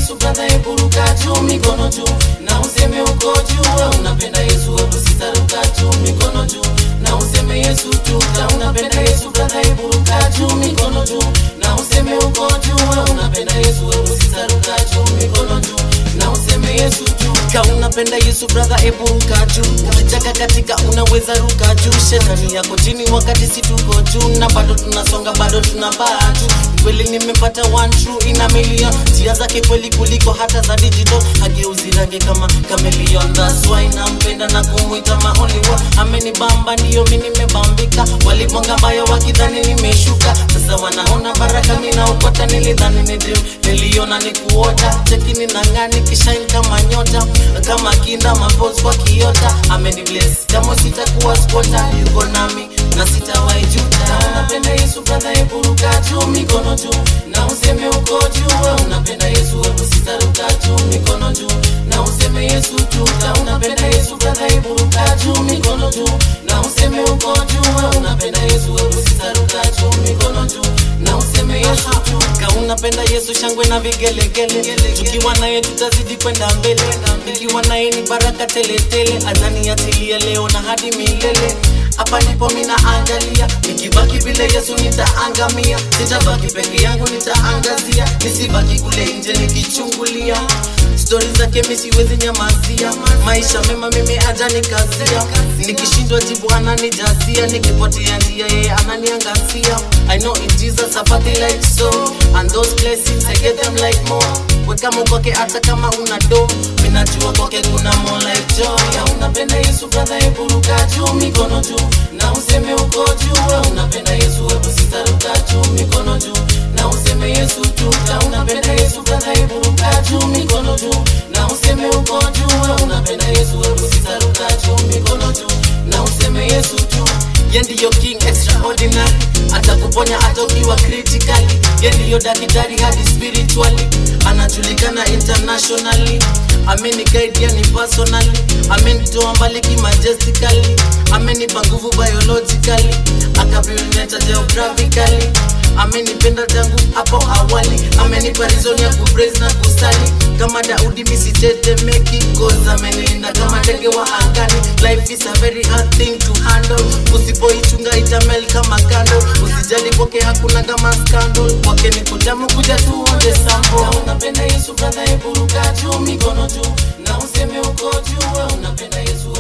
Yesu brother, hebu ruka juu, mikono juu na useme uko juu. Wewe unapenda Yesu, hebu sisa ruka juu, mikono juu na useme Yesu tu. Kama unapenda Yesu brother, hebu ruka juu, mikono juu na useme uko juu. Wewe unapenda Yesu, hebu sisa ruka juu, mikono juu na useme Yesu tu. Kama unapenda Yesu brother, hebu ruka juu. Ukitaka katika unaweza ruka juu. Shetani yako chini wakati si tuko juu, na bado tunasonga, bado tunapaa tu. Kweli nimepata one true ina million, njia zake kweli kuliko hata za digital. Hageuzi rangi kama chameleon, that's why nampenda na kumwita my only one. Amenibamba ndio mimi nimebambika, walibonga mbaya wakidhani nimeshuka. Sasa wanaona baraka mimi naokota, nilidhani ni dream, niliona ni kuota. Cheki ninang'aa nikishine kama nyota, kama kinda mapose kwa kiota. Amenibless kama sitakuwa squatter, yuko nami na sitawahi juta. Kama unapenda Yesu brother, hebu ruka juu, mikono juu na useme uko juu. Wewe unapenda Yesu, hebu sitaruka juu, mikono juu na useme Yesu tu. Kama unapenda Yesu brother, hebu ruka juu, mikono juu na useme uko juu. Wewe unapenda Yesu, hebu sitaruka juu, mikono juu na useme Yesu tu. Kama unapenda Yesu, shangwe na vigelegele, tukiwa naye tutazidi kwenda mbele, nikiwa naye ni baraka teletele, adhani atilia leo na hadi milele hapa ndipo mina angalia, nikibaki vile Yesu nitaangamia, sitabaki peke yangu, nitaangazia, nisibaki kule nje nikichungulia stori zake mi siwezi nyamazia, maisha mema mimi ajanikazia, nikishindwa jibu ananijazia, nikipotea njia yeye ananiangazia. I know in Jesus I party like so, and those blessings I get them like more. Weka Mungu kwake hata kama una do, minajua kwake kuna more like joy. Ya unapenda Yesu brother, hebu ruka juu, mikono juu na useme uko juu. Wewe unapenda Yesu, hebu sitaruka juu, mikono juu na useme Yesu tu. Kama unapenda Yesu brother, hebu ruka juu, mikono juu na useme uko juu. Wewe unapenda Yesu, hebu sitaruka juu, mikono juu na useme Yesu tu. Ye ndiyo king extraordinary, atakuponya hata ukiwa critically. Ye ndiyo daktari hadi spiritually, anajulikana internationally. Ameniguide yani personally, amenitoa mbali kimajestically, amenipa nguvu biologically, akapimeta geographically amenipenda tangu hapo awali, amenipa reason ya kupraise na kusali kama Daudi misitetemeki, cause amenilinda kama ndege wa angani. Life is a very hard thing to handle, usipoichunga itamel kama kando. Usijali kwake hakuna kama scandal, kwake ni kutamu, kuja tuonje sample. Kama unapenda Yesu brother, hebu ruka juu, mikono juu na useme uko juu. Wewe unapenda Yesu